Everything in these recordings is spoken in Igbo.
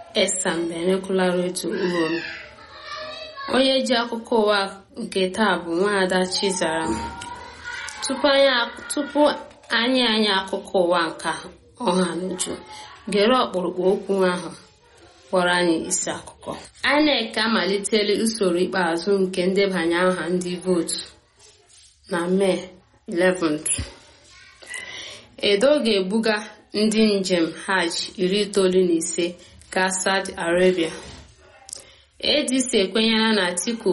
esambenekwularetu urom onye ji akụkọ ụwa nke taa bụ nwaada chizara tupu anyị anyị akụkọ ụwa nka ọha n'uju gere ọkpụrụkpụ okwu ahụ kpọrọ anyị isi akụkọ INEC amalitela usoro ikpeazụ nke ndebanye aha ndị vootu na mee 11th edo ga-ebuga ndị njem hajj iri itoolu na ise gaa saudi arabia adc ekwenyela na atiku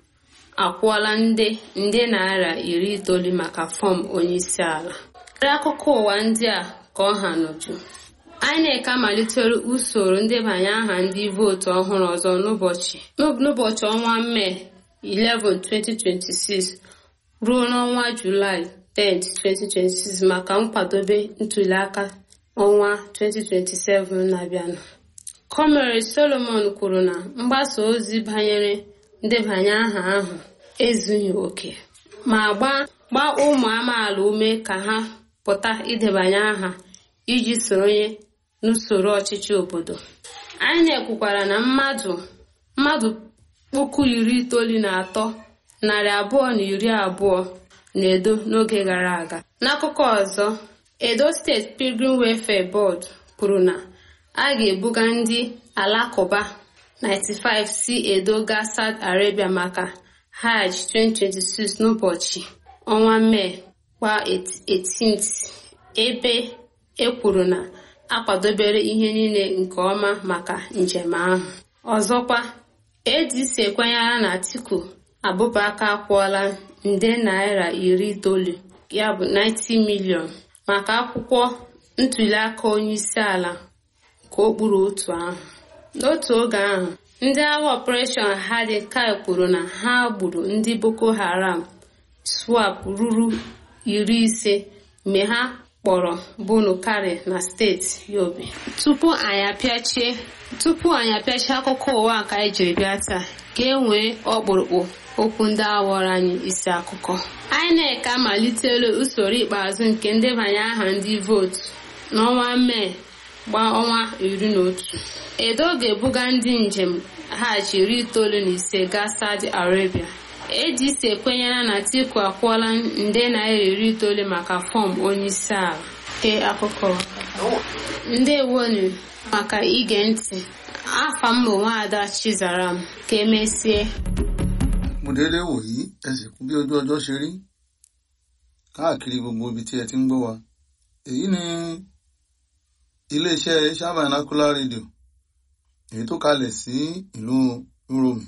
akwụọla nde nde naira iri itoolu maka fọm onyeisi ala akụkọ ụwa ndị a ka ọ ha n'uju INEC amalitere usoro ndebanye aha ndị vootu ọhụrụ ọzọ n'ụbọchị n'ụbọchị ọnwa mee 11 2026 ruo n'ọnwa julaị 10 2026 maka nkwadobe ntuliaka ọnwa 2027 na-abịanụ Comrade Solomon kwuru na mgbasa ozi banyere ndebanye aha ahụ ezughị oke ma gbaa ụmụ amaala ume ka ha pụta idebanye aha iji soronye n'usoro ọchịchị obodo INEC kwukwara na mmadụ mmadụ puku iri itoolu na atọ narị abụọ na iri abụọ na edo n'oge gara aga n'akụkọ ọzọ edo steeti pilgrim welfare board kwuru na a ga-ebuga ndị alakụba 95 si edo gaa saudi arabia maka hajj 2026 n'ụbọchị ọnwa mee gba 18th ebe ekwuru na akwadobere ihe niile nke ọma maka njem ahụ ọzọkwa adc ekwenyere na atiku abụbaka akwụọla nde naira iri itoolu ya bụ 90 milion maka akwụkwọ ntuliaka onyeisi ala ka o kpuru otu ahụ n'otu oge ahụ ndị agha ọpụreshọn hadi kai kwuru na ha gburu ndị boko haram swap ruru iri ise mgbe ha kpọrọ bunu kari na steeti yobe tupu anyị apịachie tupu anyị apịachie akụkọ ụwa nke anyị jiri bịa taa ka e nwee ọkpụrụkpụ okwu ndị awọrọ anyị isi akụkọ INEC amalitela usoro ikpeazụ nke ndebanye aha ndị vootu n'ọnwa mee gbaa ọnwa iri na otu edo ga-ebuga ndị njem hajj iri itoolu na ise gaa saudi arabia adc ekwenyela na atiku akwụọla nde naira iri itoolu maka fọm onyeisi ala ee akụkọ ndewonu maka ige ntị afa m bụ nwaada chizaram ka emesie mo dédé wòyí ẹ sì kú bí ojú ọjọ́ ṣe rí káàkiri gbogbo ibi tí ẹ ti ń gbọ́ wa èyí ni iléeṣẹ́ Shabanacular Radio èyí tó kalẹ̀ sí ìlú Uromi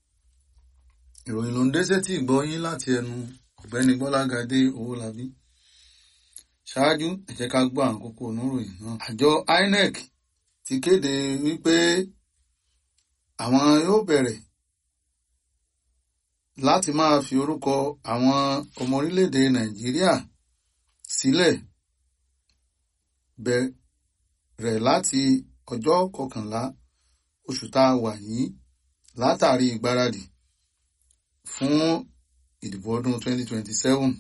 ìròyìn ló ń dé sétí ìgbọ́ yín láti ẹnu ọ̀gbẹ́ni Gbọ́lágadé Owólabí ṣáájú ẹ jẹ́ ká gbọ́ àwọn kókó oníròyìn náà àjọ INEC ti kéde wípé àwọn yóò bẹ̀rẹ̀ láti máa fi orúkọ àwọn ọmọ orílẹ̀-èdè Nàìjíríà sílẹ̀ bẹ̀rẹ̀ láti ọjọ́ kọkànlá oṣù tá a wà yìí látàrí ìgbáradì fún ìdìbò ọdún 2027